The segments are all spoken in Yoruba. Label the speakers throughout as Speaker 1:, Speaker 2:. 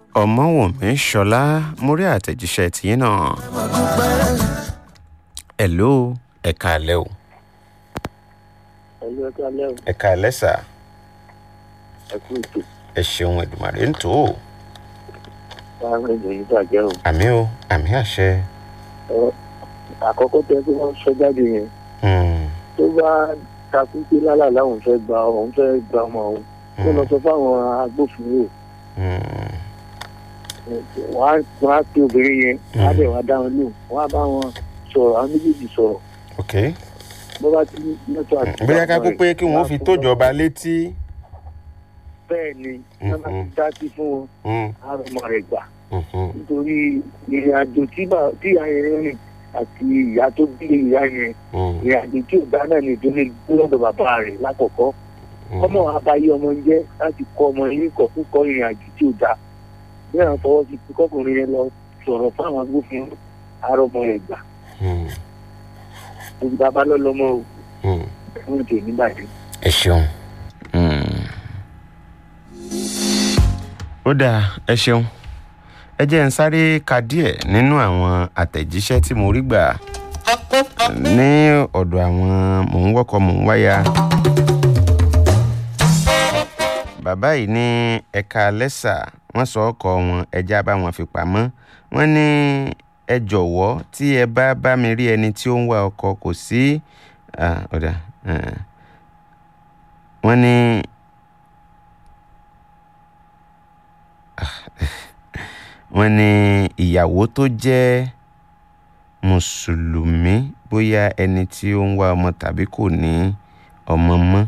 Speaker 1: ọmọwùnmí ṣọlá mo rí àtẹ̀jíṣẹ́ tìyín náà. hello ẹ̀ka alẹ́ o.
Speaker 2: ẹ̀lú ẹ̀ka alẹ́ o
Speaker 1: ẹ̀ka alẹ́ sà
Speaker 2: ẹ kú ètò
Speaker 1: ẹ ṣeun ẹ̀dùnmàrè ń tó o.
Speaker 2: láàrin ìròyìn bàjẹ́ o.
Speaker 1: àmì o àmì àṣẹ.
Speaker 2: Ẹ, àkọ́kọ́ tẹ kí wọ́n sọ jáde yẹn
Speaker 1: Hmm,
Speaker 2: tó bá takú pé lálàlá òun fẹ́ gba òun fẹ́ gba ọmọ òun kó lọ sọ fáwọn agbófinró
Speaker 1: hmm,
Speaker 2: wọ́n á wọ́n á pe obìnrin yẹn wọ́n á bẹ̀ wọ́n á dá wọn lóhùn wọ́n á bá wọn sọ̀rọ̀ àwọn méjèèjì sọ̀rọ̀
Speaker 1: ok.
Speaker 2: bó bá ti lọ́tọ̀ àti.
Speaker 1: bóyá ká kó pé kí wọ́n fi tójọba létí.
Speaker 2: bẹ́ẹ̀ ni wọ́n bá ti dá sí fún wọn
Speaker 1: Hmm,
Speaker 2: á rọ ọmọ rẹ̀ gbà
Speaker 1: mhm,
Speaker 2: nítorí ìrìn àjò tí bà- tí ìyá yẹn rìn àti ìyá tó bí ìyá yẹn
Speaker 1: hmm,
Speaker 2: ìrìn àjò tí ò dá náà ní ìdílé lọ́dọ̀ bàbá rẹ̀ lákọ̀ọ́kọ́
Speaker 1: hmm.
Speaker 2: ọmọ abayé ọmọ ń jẹ́ láti kọ́ ọmọ yìí kọ̀ fún kọ́ ìrìn àjò tí ò dá bí àwọn fọwọ́ sí pé kọ́kùnrin yẹn lọ sọ̀rọ̀ fáwọn agbófinró àárọ̀ ọmọ rẹ̀ gbà
Speaker 1: Hmm,
Speaker 2: òbí bàbá lọ́lọ́mọ o
Speaker 1: hmm.
Speaker 2: fún ètò ìníbàdí.
Speaker 1: ẹ ṣeun. ó dáa ẹ ṣeun ẹ jẹ́ ń sáré ka díẹ̀ nínú àwọn àtẹ̀jíṣẹ́ tí mo rí gbà ní ọ̀dọ̀ àwọn mò ń wọ́kọ̀ mò ń wáyà. bàbá yìí ní ẹ̀ka lẹ́sà wọ́n sọ ọkọ̀ wọn ẹja bá wọn fi pamọ́ wọ́n ní ẹ jọ̀wọ́ tí ẹ bá bá mi rí ẹni tí ó ń wá ọkọ̀ kò sí ah, ọ̀dà ah. wọ́n ní wọ́n ní ìyàwó tó jẹ́ mùsùlùmí bóyá ẹni tí ó ń wá ọmọ tàbí kò ní ọmọ mọ́.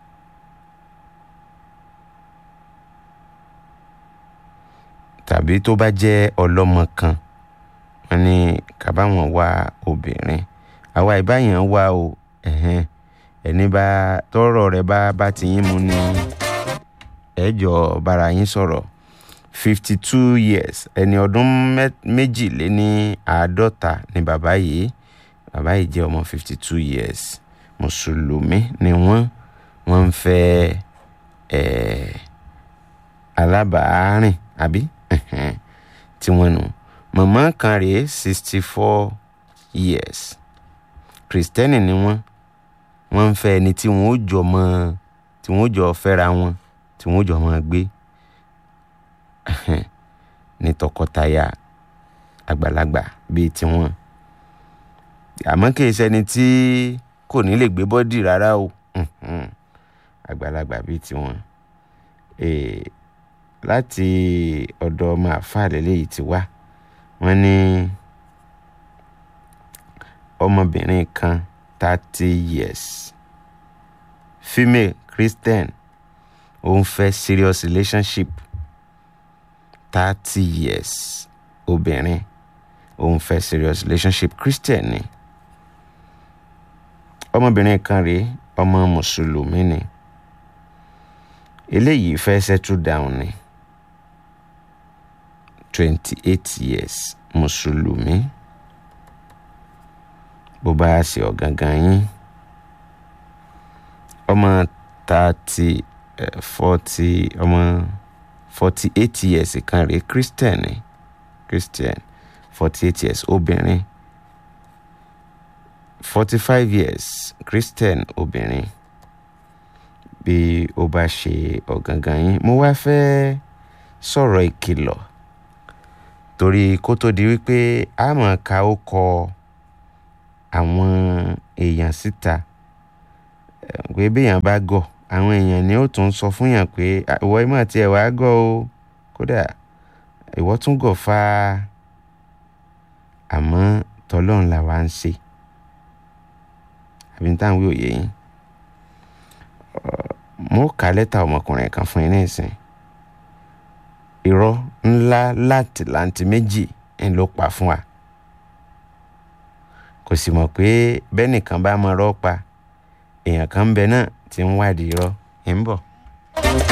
Speaker 1: tàbí tó bá jẹ́ ọlọ́mọ kan wọ́n ní kábàáwọn wá obìnrin àwa ìbáyàn wá o ẹ̀hẹ́n ẹni bá tọrọ rẹ bá bá ti yín mu ní ẹjọ bára yín sọ̀rọ̀ fifty two years ẹni ọdún mẹ- méjìléní àádọ́ta ni bàbá yìí bàbá yìí jẹ́ ọmọ fifty two years mùsùlùmí ni wọ́n wọ́n ń fẹ́ ẹ̀ alábàárìn àbí Ẹ̀hẹ́n. tí wọ́n nù màmá kan rèé sixty four years kristẹni ni wọ́n wọ́n ń fẹ́ ẹni tí wọ́n ó jọ mọ́ tí wọ́n ó jọ fẹ́ra wọn tí wọ́n ó jọ mọ́ gbé ní tọkọtaya àgbàlagbà bíi tiwọn àmọ́ kì í ṣẹni tí kò ní lè gbé bọ́dì rárá o Mhm. àgbàlagbà bíi tiwọn Eh, láti ọ̀dọ̀ ọmọ àfáà lélẹ́yìí ti wá wọ́n ní ọmọbìnrin kan thirty years female christian ó ń fẹ́ serious relationship thirty years obìnrin ó ń fẹ́ serious relationship christian ni ọmọbìnrin kan rèé ọmọ mùsùlùmí ni eléyìí fẹ́ settle down ni twenty eight years mùsùlùmí bó bá ṣe ọ̀gangan yín ọmọ thirty forty ọmọ forty eight years kan rèé christian ni christian forty eight years obìnrin forty five years christian obìnrin bí ó bá ṣe ọ̀gangan yín mo wá fẹ́ sọ̀rọ̀ ìkìlọ̀ torí kó tó di wípé a máa ka ó kọ àwọn èèyàn síta eh, pé béèyàn bá gọ̀ àwọn èèyàn ni ó tún sọ fún yàn pé "Ah, ìwọ ìmọ̀ tí ẹ̀ wá gọ̀ o kódà ìwọ tún gọ̀ fa àmọ́ tọlọ́run là wá ń ṣe àbí ní táwọn wí òye yín mo kà lẹ́tà ọmọkùnrin kan fún yín ní ìsìn irọ́ ńlá láti láǹtí méjì ń ló pa fún wa kò sì mọ̀ pé bẹ́ẹ̀ nìkan bá mọ irọ́ pa èèyàn kan ń bẹ náà tí ń wádìí irọ́ ń bọ̀.